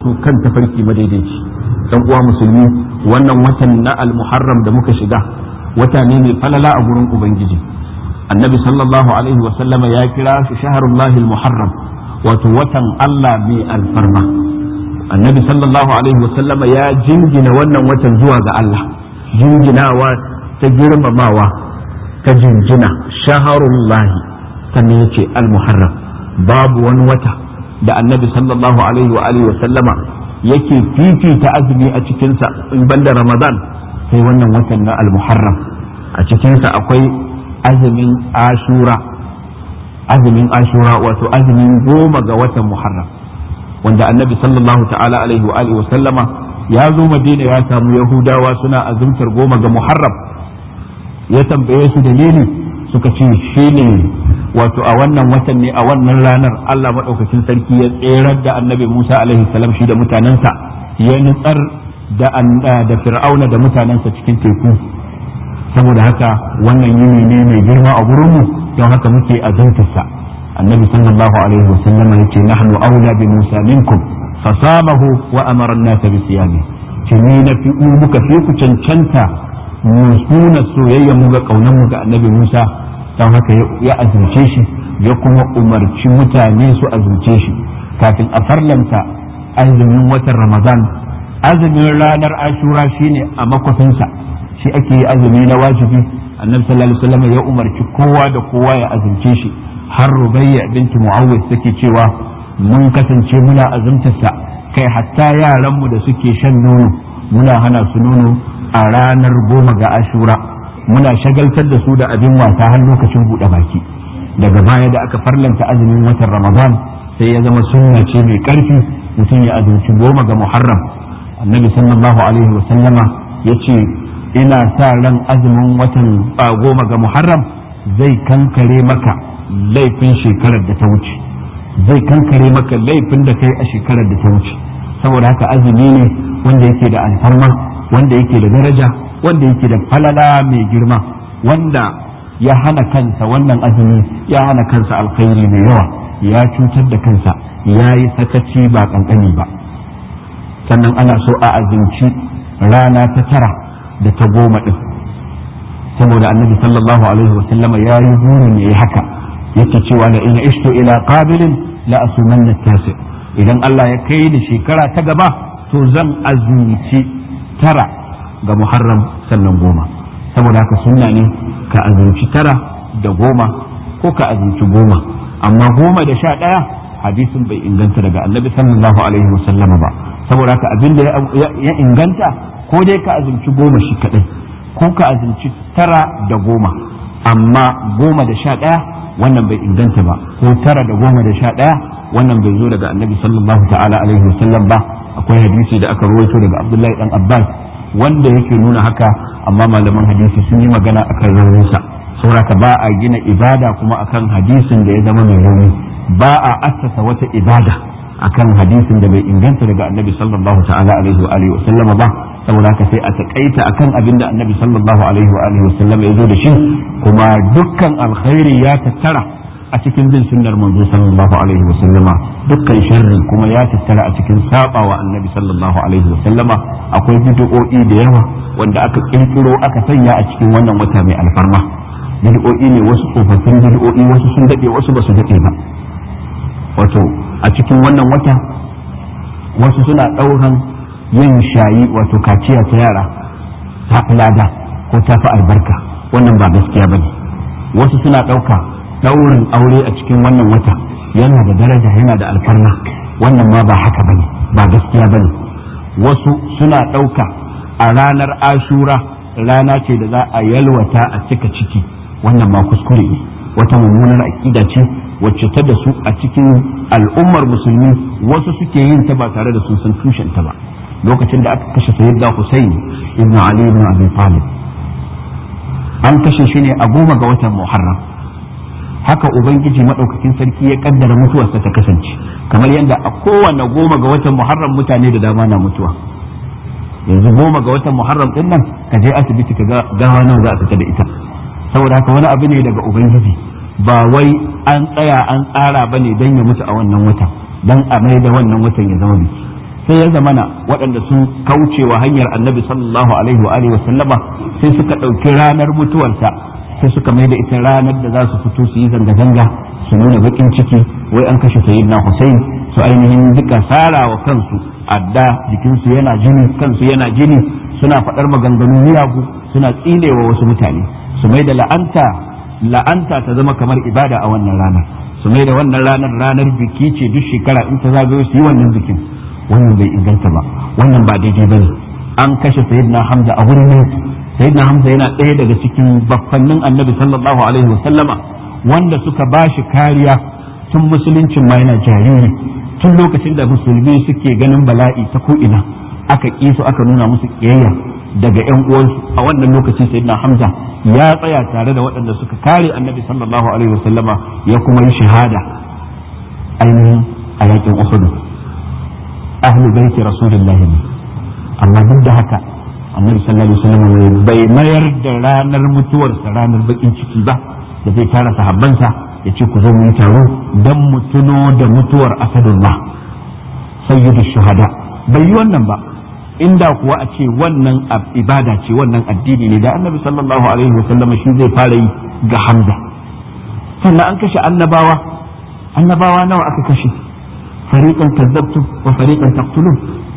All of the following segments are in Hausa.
kan tafarki madaidaici dan uwa musulmi wannan watan na al-muharram da muka shiga wata ne mai falala a gurin ubangiji annabi sallallahu alaihi wasallama ya kira shi shaharullahi al-muharram wato watan Allah mai alfarma annabi sallallahu alaihi wasallama ya jingina wannan watan zuwa ga Allah jinginawa ta girmamawa ta jinjina shaharullahi sannan yace al-muharram babu wani wata da annabi sallallahu alaihi wa alihi wa sallama yake fifita azumi a cikinsa in banda ramadan sai wannan watan na al-muharram a cikinsa akwai azumin ashura azumin ashura wato azumin goma ga watan muharram wanda annabi sallallahu ta'ala alaihi wa alihi wa sallama ya zo madina ya samu yahudawa suna azumtar goma ga muharram ya tambaye su dalili suka ce shine wato a wannan watan ne a wannan ranar Allah maɗaukakin sarki ya tserar da annabi Musa alaihi salam shi da mutanensa ya nutsar da da fir'auna da mutanensa cikin teku saboda haka wannan yini ne mai girma a gurinmu don haka muke azantarsa annabi sallallahu alaihi wa sallam ya ce nahnu aula bi Musa minkum fasamahu wa amara an-nasa bi siyami ce ni na fi muka fi ku cancanta mu suna soyayya mu ga kaunan mu ga annabi Musa don haka ya azumce shi ya kuma umarci mutane su azumce shi kafin a farlanta azumin watan ramadan azumin ranar ashura shine a makwafinsa shi ake yi azumi na wajibi annabi sallallahu alaihi wasallam ya umarci kowa da kowa ya azumce shi har rubayya binti muawwid take cewa mun kasance muna azumtarsa kai hatta yaranmu da suke shan nono muna hana su nono a ranar goma ga ashura muna shagaltar da su da abin wasa har lokacin buɗe baki daga baya da aka farlanta azumin watan ramadan sai ya zama sunna ce mai ƙarfi mutum ya azumci goma ga muharram annabi sallallahu alaihi wasallama ya ce ina sa ran azumin watan goma ga muharram zai kankare maka laifin shekarar da ta wuce zai kankare maka laifin da kai a shekarar da ta wuce saboda haka azumi ne wanda yake da alfarma wanda yake da daraja wanda yake da falala mai girma wanda ya hana kansa wannan azumi ya hana kansa alkhairi mai yawa ya cutar da kansa ya yi sakaci ba kankani ba sannan ana so a azumci rana ta tara da ta goma din saboda annabi sallallahu alaihi wasallama ya yi burin ya yi haka yake cewa la ina ishtu ila qabilin la asumanna tasi idan Allah ya kai ni shekara ta gaba to zan azumci tara ga muharram sannan goma saboda haka sunna ne ka azumci tara da goma ko ka azumci goma amma goma da sha ɗaya hadisin bai inganta daga annabi sallallahu alaihi wasallama ba saboda haka abin da ya inganta ko dai ka azumci goma shi kaɗai ko ka azumci tara da goma amma goma da sha ɗaya wannan bai inganta ba ko tara da goma da sha ɗaya wannan bai zo daga annabi sallallahu ta'ala alaihi wasallam ba akwai hadisi da aka rawaito daga abdullahi dan abbas wanda yake nuna haka amma malaman hadisi sun yi magana akan rauninsa sauraka ba a gina ibada kuma akan hadisin da ya zama mai rauni ba a assasa wata ibada akan hadisin da bai inganta daga annabi sallallahu ta'ala alaihi wa alihi wasallam ba saboda haka sai a takaita akan abin da annabi sallallahu alaihi wa alihi wasallam ya zo da shi kuma dukkan alkhairi ya tattara a cikin bin sunnar manzo sallallahu alaihi wa sallama dukkan sharri kuma ya tattara a cikin sabawa annabi sallallahu alaihi wa sallama akwai bid'o'i da yawa wanda aka kirkiro aka sanya a cikin wannan wata mai alfarma bid'o'i ne wasu tsofaffin bid'o'i wasu sun dade wasu ba su dade ba wato a cikin wannan wata wasu suna dauran yin shayi wato kaciya ta yara ta fi lada ko ta fi albarka wannan ba gaskiya bane wasu suna dauka daurin aure a cikin wannan wata yana da daraja yana da alfarma wannan ma ba haka bane ba gaskiya bane wasu suna ɗauka a ranar ashura rana ce da za a yalwata a cika ciki wannan ma kuskure ne wata mummunar aƙida ce wacce ta da su a cikin al'ummar musulmi wasu suke yin ta ba tare da sun san tushen ta ba lokacin da aka kashe sayyidina Hussein ibn Ali ibn Abi Talib an kashe shi ne a goma ga watan Muharram haka ubangiji madaukakin sarki ya kaddara mutuwarsa ta kasance kamar yadda a kowane goma ga watan muharram mutane da dama na mutuwa yanzu goma ga watan muharram din nan ka je asibiti ka ga gawa nawa za a fita da ita saboda haka wani abu ne daga ubangiji ba wai an tsaya an tsara bane dan ya mutu a wannan watan dan a mai da wannan watan ya zama biki sai ya zamana waɗanda sun kauce wa hanyar annabi sallallahu alaihi wa alihi wa sallama sai suka ɗauki ranar mutuwarsa sai suka mai da ita ranar da za su fito su yi zanga-zanga su nuna bakin ciki wai an kashe sayyidina Hussein su ainihin duka sara wa kansu adda jikinsu yana jini kansu yana jini suna faɗar maganganu miyagu suna tsinewa wasu mutane su mai da la'anta la'anta ta zama kamar ibada a wannan ranar su mai da wannan ranar ranar biki ce duk shekara in ta zagayo su yi wannan bikin wannan bai inganta ba wannan ba daidai bane an kashe sayyidina Hamza a wurin yaki sayyidina Hamza yana ɗaya daga cikin baffannin annabi sallallahu alaihi wa sallama wanda suka bashi kariya tun musuluncin ma yana jariri tun lokacin da musulmi suke ganin bala'i ta ko'ina aka ƙi su aka nuna musu ƙiyayya daga ‘yan uwansu a wannan lokaci sayyidina hamza ya tsaya tare da waɗanda suka kare annabi sallallahu alaihi wasallama ya kuma yi shahada ainihin a yakin uhud ahlu baiti rasulullahi ne amma duk da haka annabi sallallahu alaihi wasallam bai mayar da ranar mutuwarsa ranar bakin ciki ba da zai tara sahabbansa ya ce ku zo mu yi taro don mu tuno da mutuwar asadullah sayyidu shuhada bai yi wannan ba inda kuwa a ce wannan ibada ce wannan addini ne da annabi sallallahu alaihi wa sallam shi zai fara yi ga hamza sannan an kashe annabawa annabawa nawa aka kashe fariqan kazzabtu wa fariqan taqtulun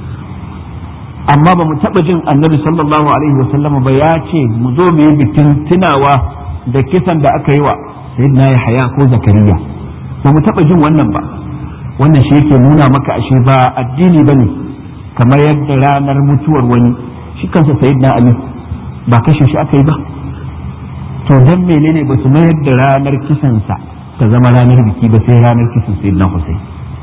amma ba mu taba jin annabi sallallahu alaihi wa sallam ba ya ce mu zo mu yi bikin tunawa da kisan da aka yi wa sayyidina Yahya ko Zakariya ba mu taba jin wannan ba wannan shi yake nuna maka ashe ba addini bane kamar yadda ranar mutuwar wani shi kansa sayyidina Ali ba kashe shi aka yi ba to dan menene ba su mayar da ranar kisansa ta zama ranar biki ba sai ranar kisan sayyidina Hussein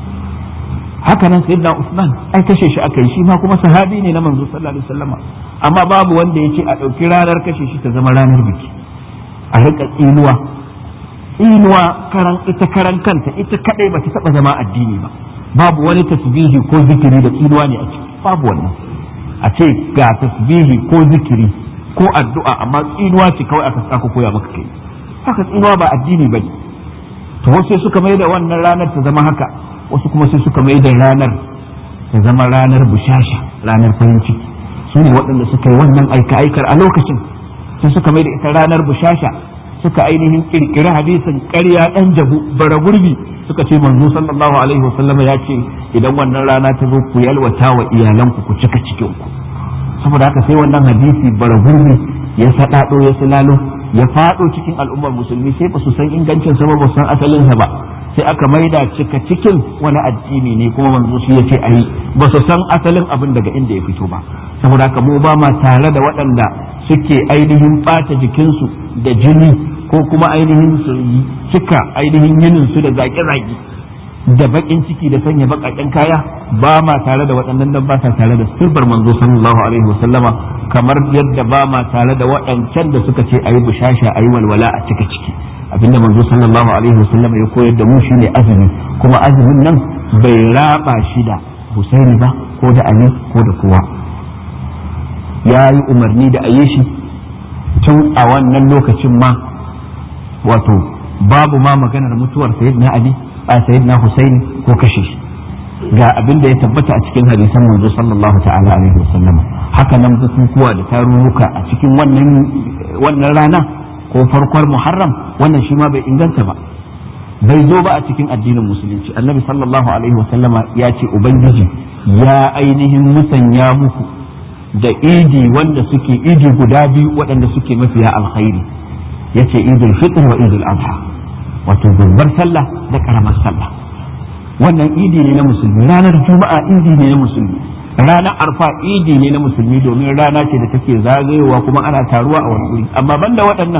haka nan sayyidina Usman ai kashe shi aka yi shi ma kuma sahabi ne na manzo sallallahu alaihi wasallama amma babu wanda yake a ɗauki ranar kashe shi ta zama ranar biki a rika tsinuwa tsinuwa karan ita karan kanta ita kadai ba ta taba zama addini ba babu wani tasbihi ko zikiri da tsinuwa ne a ciki babu wannan a ce ga tasbihi ko zikiri ko addu'a amma tsinuwa ce kawai aka aka koya maka kai haka tsinuwa ba addini bane to wasu suka mai da wannan ranar ta zama haka wasu kuma sai suka mai da ranar ta zama ranar bushasha ranar farin ciki su ne waɗanda suka yi wannan aika-aikar a lokacin sai suka mai da ita ranar bushasha suka ainihin kirkiri hadisin ƙarya ɗan jabu bara gurbi suka ce manzo sallallahu alaihi wasallama ya ce idan wannan rana ta zo ku yalwata wa iyalanku ku cika cikin ku saboda haka sai wannan hadisi bara gurbi ya saɗaɗo ya silalo ya faɗo cikin al'ummar musulmi sai ba su san ingancin sa ba ba san asalin sa ba sai aka maida cika cikin wani addini ne kuma manzo shi yace ayi ba su san asalin abin daga inda ya fito ba saboda haka mu ba ma tare da waɗanda suke ainihin ɓata jikinsu da jini ko kuma ainihin su cika ainihin yinin su da zaƙe-zaƙe da baƙin ciki da sanya baƙaƙen kaya ba ma tare da waɗannan nan ba sa tare da sirbar manzo sallallahu alaihi wasallama kamar yadda ba ma tare da waɗancan da suka ce ayi bushasha ayi walwala a cika ciki abinda manzo sallallahu alaihi wasallama ya koyar da mu shine azumi kuma azumin nan bai raba shi da Husaini ba ko da Ali ko da kowa ya yi umarni da a yi shi tun a wannan lokacin ma wato babu ma maganar mutuwar sayyidina ali a sayyidina husaini ko kashe shi ga abin da ya tabbata a cikin hadisan manzo sallallahu ta'ala alaihi wasallama haka nan bukukuwa da tarurruka a cikin wannan wannan rana ko farkon muharram wannan shi ma bai inganta ba bai zo ba a cikin addinin musulunci annabi sallallahu alaihi wasallama ya ce ubangiji ya ainihin musanya muku da idi wanda suke idi guda biyu waɗanda suke mafiya alkhairi yace idul fitr wa idul adha wato babbar sallah da karamar sallah wannan idi ne na musulmi ranar juma'a idi ne na musulmi ranar arfa idi ne na musulmi domin rana ce da take zagayowa kuma ana taruwa a wani wuri amma banda waɗannan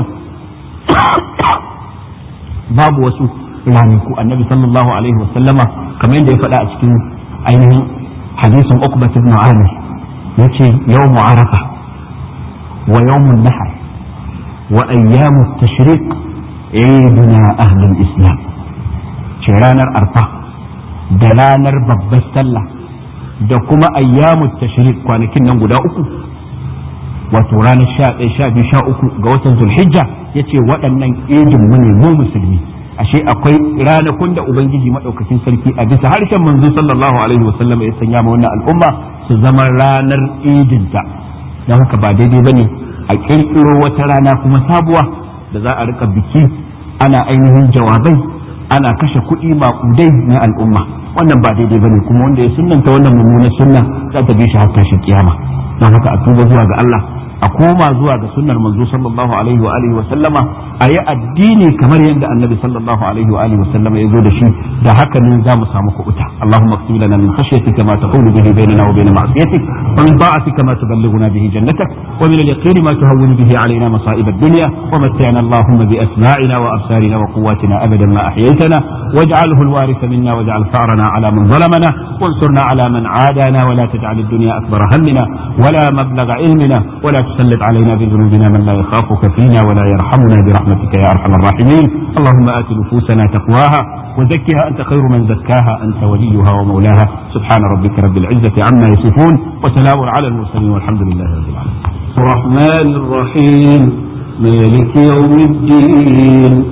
babu wasu ranaku annabi sallallahu alaihi wasallama kamar yadda ya faɗa a cikin ainihin hadisin ukbat ibn amir yace yawmu arafa wa yawmun nahar wa ayyamu tashriq iduna ahlul islam ce ranar arfa da ranar babbar sallah da kuma ayyamu tashriq kwanakin nan guda uku wato ranar sha ɗaya sha biyu sha uku ga watan zulhijja ya ce waɗannan idin mu ne mu musulmi ashe akwai ranakun da ubangiji madaukakin sarki a bisa harshen manzo sallallahu alaihi wasallam ya sanya ma wannan al'umma su zama ranar idinta don haka ba daidai bane a kirkiro wata rana kuma sabuwa da za a rika biki ana ainihin jawabai ana kashe kuɗi maƙudai na al'umma wannan ba daidai bane kuma wanda ya sunnanta wannan mummunar sunna za ta bi shi har tashin kiyama don haka a tuba zuwa ga Allah a koma zuwa ga sunnar manzo sallallahu alaihi wa alihi wa sallama a yi addini kamar yadda annabi sallallahu alaihi wa alihi wa sallama ya zo da shi da haka ne za mu samu kuɓuta Allahumma qsim lana min khashyatika ma taqulu bihi bainana wa bain ma'siyatik wa min ta'atika ma tuballighuna bihi jannatak wa min al-yaqini ma tuhawwinu bihi alaina masa'ib ad-dunya wa mat'ana Allahumma bi asma'ina wa absarina wa quwwatina abadan ma ahyaytana waj'alhu al-waritha minna waj'al ثارنا على من ظلمنا وانصرنا على من عادانا ولا تجعل الدنيا أكبر همنا ولا مبلغ علمنا ولا تسلط علينا بذنوبنا من لا يخافك فينا ولا يرحمنا برحمتك يا أرحم الراحمين اللهم آت نفوسنا تقواها وزكها أنت خير من زكاها أنت وليها ومولاها سبحان ربك رب العزة عما يصفون وسلام على المرسلين والحمد لله رب العالمين الرحمن الرحيم مالك يوم الدين